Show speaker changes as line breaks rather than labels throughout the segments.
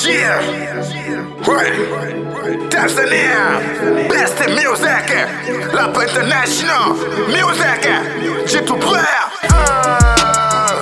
Yeah. Right. Tanzania. Best in music. Lap International. Music. Jitu Player. Ah.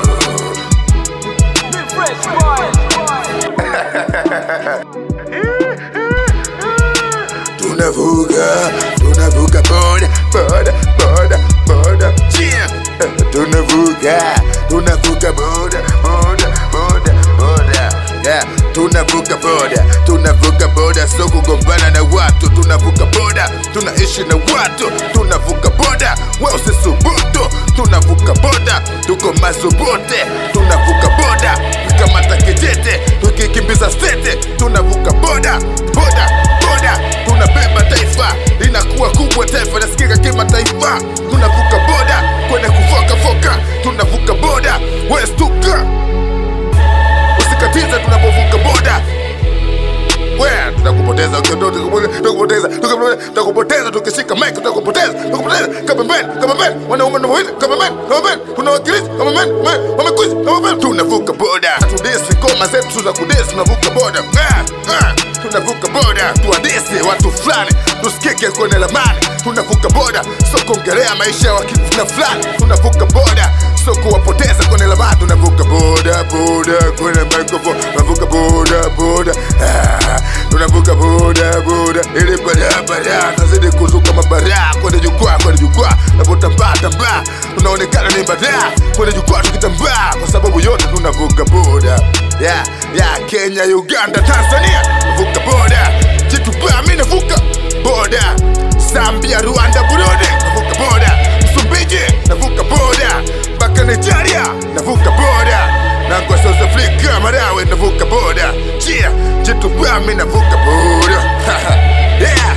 Tunavuka, tunavuka boda, boda, boda, boda. Yeah. Tunavuka, tunavuka boda, boda, boda, boda. Yeah. Tunavuka boda, tunavuka boda, so kugombana na watu. Tunavuka boda, tunaishi na watu. Tunavuka boda, we usisubutu. Tunavuka boda, tuko mazubote. Tunavuka boda, tukamata kijete, tukikimbiza stete. Tunavuka boda, boda, boda, tunabeba taifa linakuwa kubwa, taifa nasikika kimataifa. Tunavuka boda kwenda kufokafoka, tunavuka boda, westuka usikatize tunapovuka boda we tutakupoteza ukiondoka, tutakupoteza tutakupoteza tutakupoteza tukishika mic tutakupoteza tutakupoteza kama men kama men wanaume na wawili kama men kama men tunawakilisha kama men men wamekuja kama men tunavuka boda tudisi ngoma zetu za kudisi tunavuka boda Ah, ah, tunavuka boda tuwadisi watu fulani tusikike kwenye lamani tunavuka boda so kuongelea maisha ya wakina fulani tunavuka boda so kuwapoteza kwenye lamani tunavuka boda boda kwenye microphone tunavuka boda boda ah, tunavuka boda boda ili barabara tazidi kuzuka mabaraa kwenye jukwaa kwenye jukwaa napotambaa tambaa tunaonekana ni badaa kwenye jukwaa tukitambaa kwa sababu yote tunavuka boda ya ya Kenya Uganda Tanzania navuka boda jitubaa mi navuka boda Zambia Rwanda Burundi navuka boda Msumbiji navuka boda mpaka Nigeria navuka boda na kwa South Africa Malawi navuka boda chia jitubaa mi navuka boda yeah.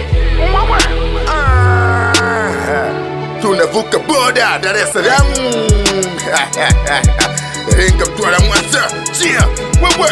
Ah, tunavuka boda Dar es Salaam Iringa, Mtwara, Mwanza chia wewe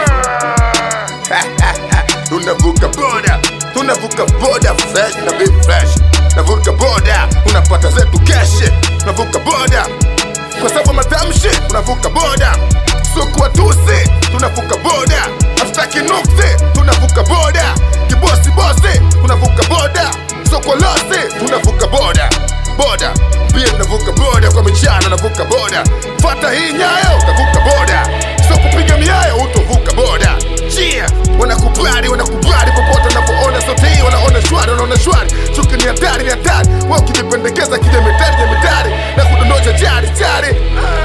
tunavuka boda tunavuka boda fresh na be fresh navuka boda unapata zetu keshe tunavuka boda kwa sababu matamshi tunavuka boda sikuwa tusi tunavuka boda hatutaki nuksi tunavuka boda kibosi bosi tunavuka boda soko losi tunavuka boda boda pia tunavuka boda kwa michano navuka boda fata hii nyayo utavuka boda so kupiga miayo utovuka boda chia wanakubali wanakubali popote wanapoona sote hii wanaona shwari wanaona shwari chuki ni hatari ni hatari wa ukijipendekeza kija mitari ya mitari na kudondosha chari chari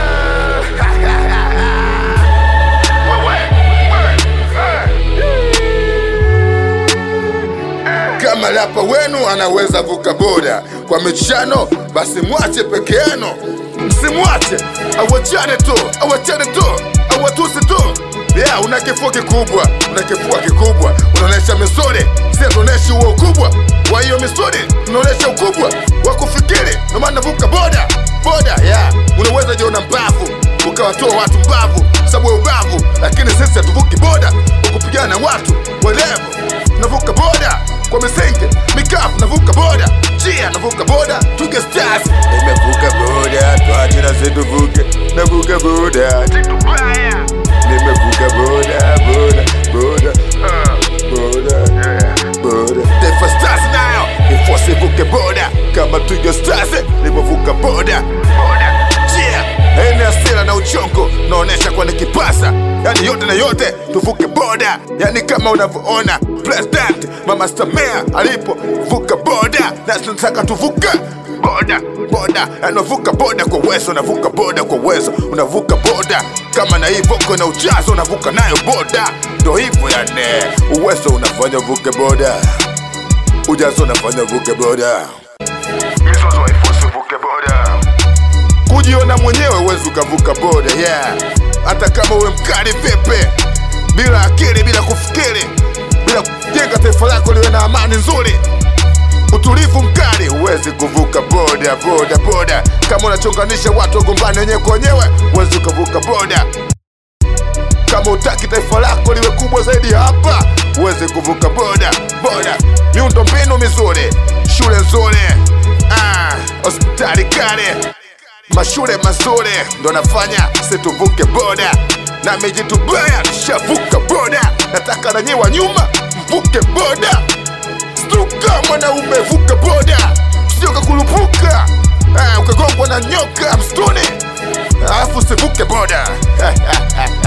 kama rapa wenu anaweza vuka boda kwa michano, basi mwache peke yenu, msimwache awachane tu, awachane tu, awatusi tu. Yeah, una kifua kikubwa, una kifua kikubwa, unaonesha misuri, si tuoneshi huo ukubwa wa hiyo misuri, unaonesha ukubwa wa kufikiri, ndio maana navuka boda boda. Yeah, unaweza jiona mbavu ukawatoa watu mbavu sababu ya ubavu, lakini sisi hatuvuki boda kwa kupigana na watu walevu. Navuka boda kwa misenge mikafu, navuka boda chia, navuka boda tuge stars. Nimevuka boda twache na sisi tuvuke, navuka boda nimevuka boda boda boda ah, boda boda Taifa Stars nayo ifosi vuke boda kama Twiga Stars nimevuka boda boda chia ene asira na uchongo naonesha kwa nikipasa yani yote na yote tuvuke boda yani kama unavyoona president mama Samia alipo vuka boda na tunataka tuvuka boda boda unavuka boda kwa uwezo unavuka boda kwa uwezo unavuka boda kama na hii voko na ujazo unavuka nayo boda ndo hivyo yani uwezo unafanya vuke boda ujazo unafanya vuke boda mizozo haifosi vuke boda kujiona mwenyewe uwezi ukavuka boda yeah hata kama uwe mkali vipi bila akili bila kufikiri bila kujenga taifa lako liwe na amani nzuri utulivu mkali, huwezi kuvuka boda boda boda. Kama unachonganisha watu wagombane wenyewe kwa wenyewe, huwezi ukavuka boda. Kama utaki taifa lako liwe kubwa zaidi hapa, huwezi kuvuka boda boda. Miundo mbinu mizuri, shule nzuri, ah, hospitali kale, mashule mazuri ndo nafanya situvuke boda na mejitubaya nishavuka boda nataka nanyi wa nyuma mvuke boda stuka mwanaume vuka boda sio kakulupuka Ah, ukagongwa na nyoka msituni alafu sivuke boda